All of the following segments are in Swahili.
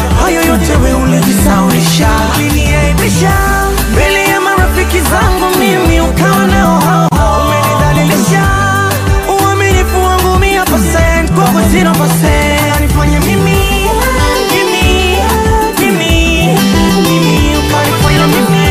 hayo yote we ulijisaulisha, uliniaibisha mbele ya marafiki zangu, mimi ukawa nao hao hao, umenidhalilisha uaminifu wangu mia percent kwako zero percent, unanifanya mimi mimi mimi mimi, ukanifanya mimi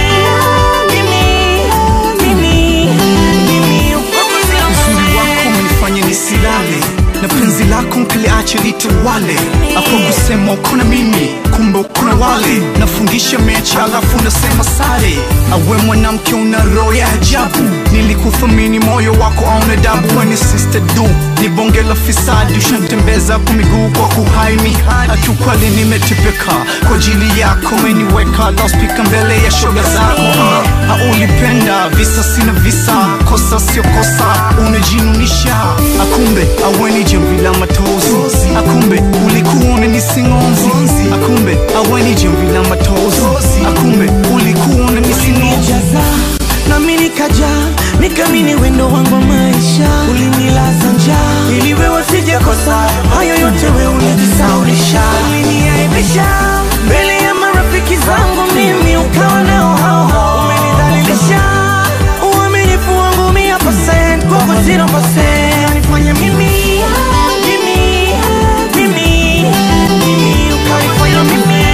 mimi mimi mimi, kwako zero Uzuri wako umenifanya nisilale na penzi lako nkiliache litawale. Hapo kusema uko na mimi, kumbe uko na wale. Nafungisha mechi alafu nasema sare. Awe mwanamke una roho ya ajabu, nilikuthamini moyo wako auna dabu. Weni sister du ni bonge la fisadi, ushanitembeza kwa miguu kwa kuhaini. Akiukweli nimetepeka kwa ajili yako, umeniweka loudspeaker mbele ya shoga zako. Ha, ulipenda visa sina visa, kosa sio kosa, unajinunisha. Akumbe aweni jamvi la matozi, akumbe ulikuwa unanisingonzi, akumbe aweni jamvi la matozi, akumbe ulikuwa unanisingonzi. ulinijaza nami nikaja nikamini wendo wangu wa maisha ulinilaza njaa ili wewe sijakosa hayo yote we ulijisaulisha uliniaibisha mbele ya marafiki zangu mimi ukawa nao hao hao umenidhalilisha uaminifu wangu mia percent kwako zero percent unanifanya mimi mimi mimi mimi ukanifanya mimi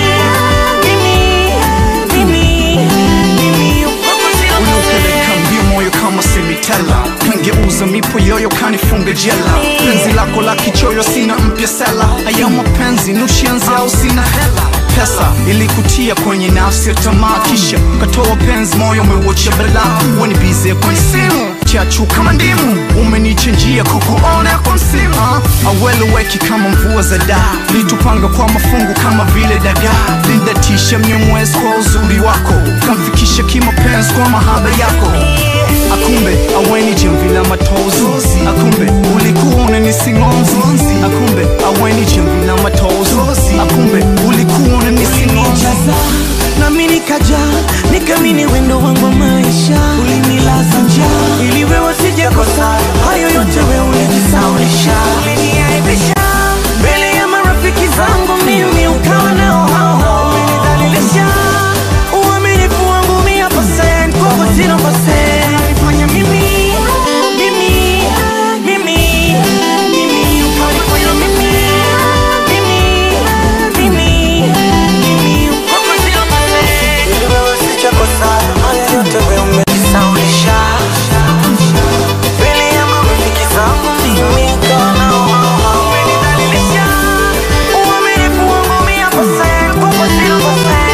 mimi mimi mimi kwako zero Unaupeleka mbio moyo kama semitela, kangeuza mipo yoyo kanifunga jela. Penzi lako la kichoyo sina mpya sela, haya mapenzi nushianzi au sina hela pesa ilikutia kwenye nafsi ya tamaa, kisha ukatoa penzi, moyo umeuacha balaa. Wani bize kwenye simu chachu kama ndimu, umenichenjia kukuona kwa msimu. Aweleweki kama mvua za daa, litupanga kwa mafungu kama vile dagaa. Lindatisha mnyomwezi kwa uzuri wako, kamfikisha kimapenzi kwa mahaba yako. Akumbe aweni jamvi la matozi, akumbe ulikuwa unanisingonzi, akumbe aweni jamvi la matozi, akumbe ulikuwa unanisingonzi. ulinijaza nami nikaja nikamini wendo wangu wa maisha ulinilaza njaa ili wewe sijakosa hayo yote we ulijisaulisha uliniaibisha mbele ya marafiki zangu mimi ukawa nao hao hao umenidhalilisha uaminifu wangu mia percent kwako zero percent unanifanya mimi mimi mimi mimi ukanifanya mimi mimi mimi mimi kwako zero percent ili wewe sijakosa haya yote we umejisaulisha mbele ya marafiki zangu mimi ukawa nao hao hao umenidhalilisha uaminifu wangu mia percent kwako zero percent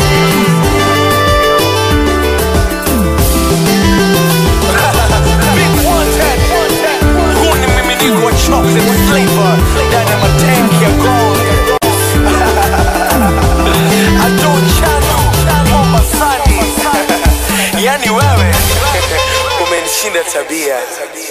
Big one ten. Huu ni mmiminiko wa chocolate flavor ndani ya matanki ya gold. Ado chano Mombasani, yani wewe umenishinda tabia.